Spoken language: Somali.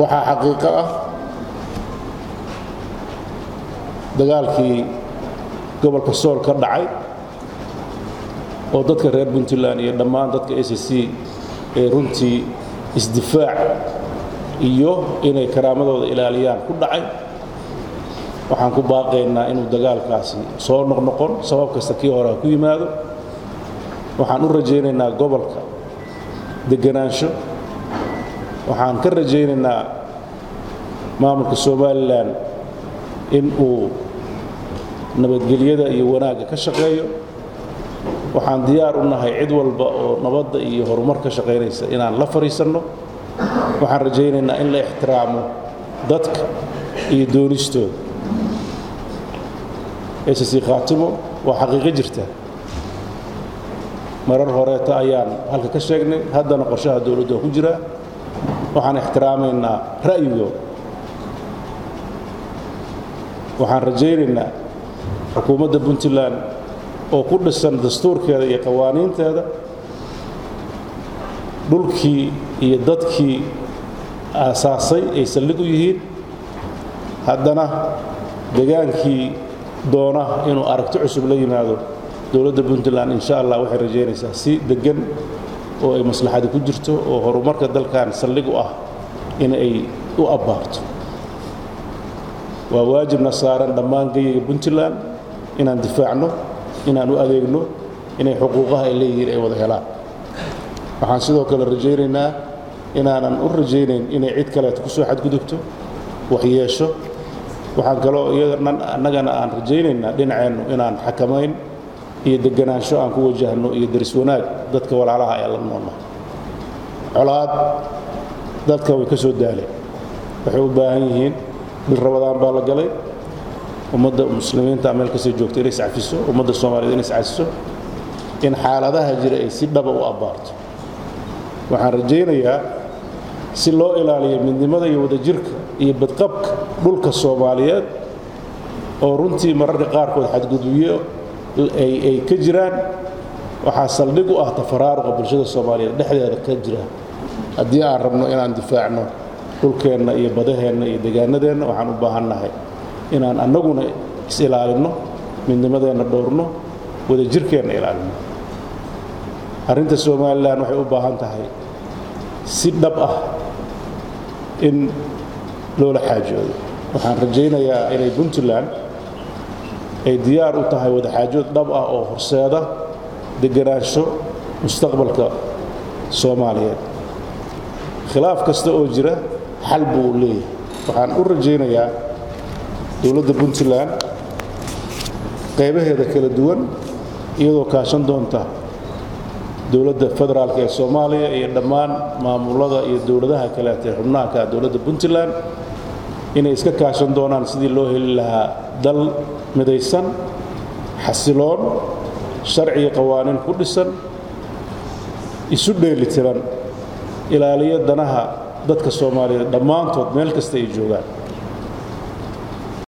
waxaa xaqiiqo ah dagaalkii gobolka sool ka dhacay oo dadka reer puntland iyo dhammaan dadka a c c ee runtii isdifaac iyo inay karaamadooda ilaaliyaan ku dhacay waxaan ku baaqaynaa inuu dagaalkaasi soo noqnoqon sabab kasta kii hore ha ku yimaado waxaan u rajaynaynaa gobolka deganaansho waxaan ka rajaynaynaa maamulka somalilan in uu nabadgelyada iyo wanaagga ka shaqeeyo waxaan diyaar u nahay cid walba oo nabadda iyo horumar ka shaqaynaysa inaan la fadhiisanno waxaan rajaynaynaa in la ixtiraamo dadka iyo doonistooda ss khaatimo waa xaqiiqo jirta marar horeeta ayaan halka ka sheegnay haddana qorshaha dowladdu waa ku jiraa waxaan ixtiraamaynaa ra'yigooda waxaan rajaynaynaa xukuumadda puntland oo ku dhisan dastuurkeeda iyo qawaaniinteeda dhulkii iyo dadkii aasaasay ay saldhig u yihiin haddana degaankii doona inuu aragti cusub la yimaado dowladda puntland insha allah waxay rajaynaysaa si deggan oo ay maslaxadi ku jirto oo horumarka dalkan saldhig u ah in ay u abbaarto waa waajibna saaran dhammaan geyiga puntland inaan difaacno inaan u adeegno inay xuquuqaha ay leeyihiin ay wada helaan waxaan sidoo kale rajaynaynaa inaanan u rajaynayn inay cid kaleeta ku soo xadgudubto waxyeesho waxaan kaloo annagana aan rajaynaynaa dhinaceennu inaan xakamayn iyo deganaansho aan ku wajahno iyo daris wanaag dadka walaalaha ee la noolna colaad dadka way ka soo daaleen waxay u baahan yihiin bil rabadaan baa la galay ummadda muslimiinta meel kastay joogto inay iscafiso ummadda soomaaliyed inay iscafiso in xaaladaha jira ay si dhaba u abbaarto waxaan rajaynayaa si loo ilaaliyo midnimada iyo wadajirka iyo badqabka dhulka soomaaliyeed oo runtii mararka qaarkood xadgudubyo ay ka jiraan waxaa saldhig u ah tafaraaruqa bulshada soomaaliyeed dhexdeeda ka jira haddii aan rabno inaan difaacno dhulkeenna iyo badaheenna iyo degaanadeenna waxaan u baahannahay inaan annaguna is-ilaalinno midnimadeenna dhowrno wadajirkeenna ilaalinno arrinta somalilan waxay u baahan tahay si dhab ah in loola xaajoodo waxaan rajaynayaa inay puntland ay diyaar u tahay wadaxaajood dhab ah oo horseeda deganaansho mustaqbalka soomaaliyeed khilaaf kasta oo jira xal buu leeyahay waxaan u rajaynayaa dowladda puntland qaybaheeda kala duwan iyadoo kaashan doonta dowladda federaalk ee soomaaliya iyo dhammaan maamulada iyo dowladaha kaleeta ee xubnaanka dowladda puntland inay iska kaashan doonaan sidii loo heli lahaa dal midaysan xasiloon sharciga qawaaniin ku dhisan isu dheeli tiran ilaaliyo danaha dadka soomaaliyeed dhammaantood meel kasta ay joogaan